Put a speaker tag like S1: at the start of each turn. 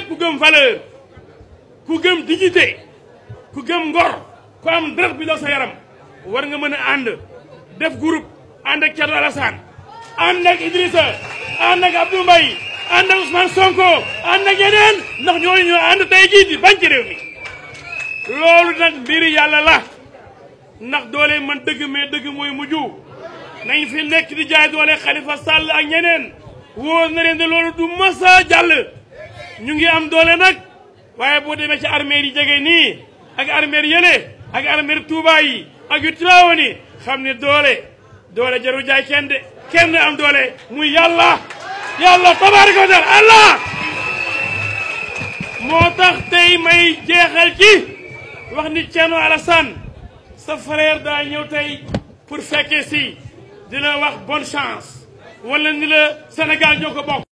S1: képp ku gëm valeur ku gëm dignité ku gëm ngor ku am deret bi daw sa yaram war nga mën a ànd def groupe ànd ak Thierno Alassane ànd ak Idrissa ànd ak Abdou Mbaye ànd ak Ousmane Sonko ànd ak yeneen ndax ñooñu ñoo ànd tey jii di bañ ci réew mi loolu nag mbiri yàlla la ndax doole man dëgg mais dëgg mooy mujj nañ fi nekk di jaay doole Khalifa Sall ak ñeneen wóor na leen ne loolu du masa jàll ñu ngi am doole nag waaye boo demee ci armée yi jege nii ak armée yële ak armée Touba yi ak yu Tiwaawan yi xam ne doole doole jaru jaay kenn de kenn am doole muy yàlla yàlla tabaaraka wa taala allah moo tax tey may jeexal ci wax ni Thierno Alassane sa frère daa ñëw tey pour fekkee si di la wax bonne chance wala ni la Sénégal ñoo ko bokk